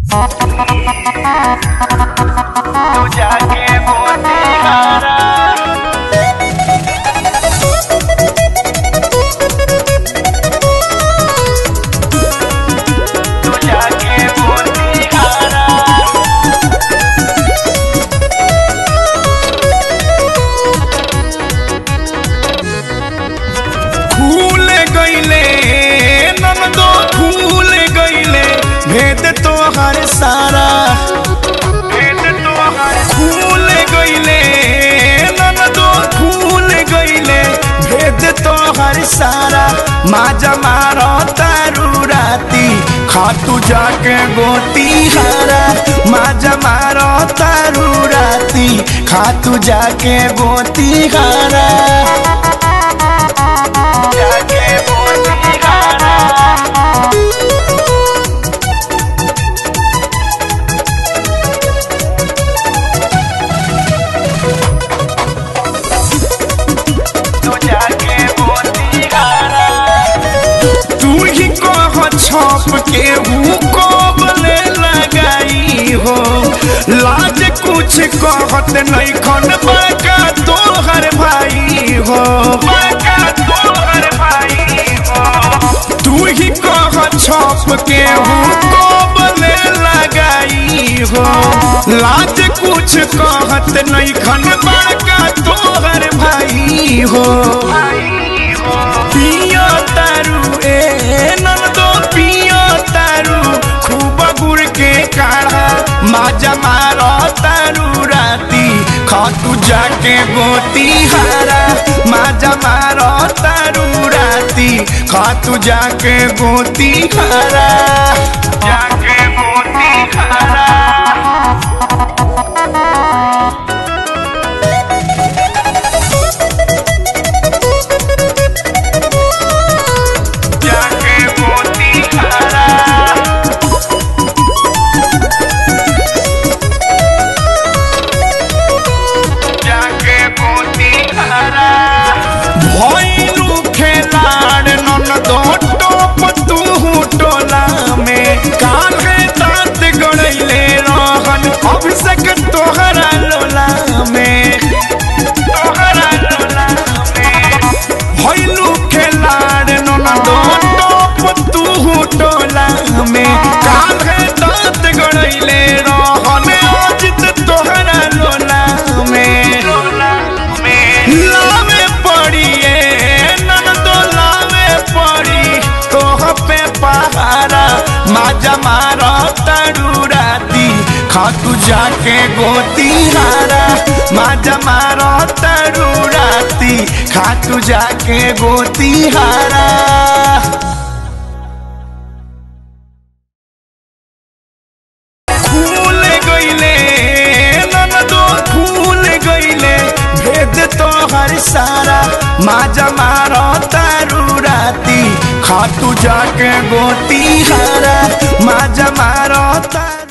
तू जाके मोतिहारा तू जाके मोतिहारा फूल गईले ननदो फूल गईले भेद तोहर सारा भेद तोहर फूल गईले ननदो फूल गईले भेद तोहर सारा माजा मारो तारू राती खातू जाके गोती हारा माजा मारो तारू राती खातू जाके गोती हारा जाके मोतिहारा तू जाके मोतिहारा तू ही कह छप के हूँ कोबले लगाई हो लाज कुछ कहत नहीं खन बाका तोहर भाई हो बाका तोहर भाई हो तू ही कह छप के हूँ कोबले लगाई हो लाज कुछ कहत नहीं खन बाका तोहर भाई हो भाई हो पियो तारू ए नंदो पियो तारू खूब गुड़ के काढ़ा माजा मारो तारू राती खातू जाके गोती हारा माजा मारो तारू राती खातू जाके गोती हारा जाके मोतिहारा जाके मोतिहारा जाके मोतिहारा भइलू खेलाड़ ननदो टोप तू टोला में काहे दांत गड़ैले रहन अभिषेक तोहरा लोला में तोहरा लोला में भइलू खेलाड़ ननदो टोप तू टोला में काहे दांत गड़ैले रहन अजित तोहरा लोला में लोला में लावे पड़िए ननदो लावे पड़ी तोह पे पहारा माजा मारो तड़ू राती खातू जाके गोती हारा माजा मारो तड़ू राती खातू जाके गोती हारा फूल गईले ननदो फूल गईले भेद तोहर सारा माजा मारो तारू राती खातू जाके गोती हारा माजा मारो तारू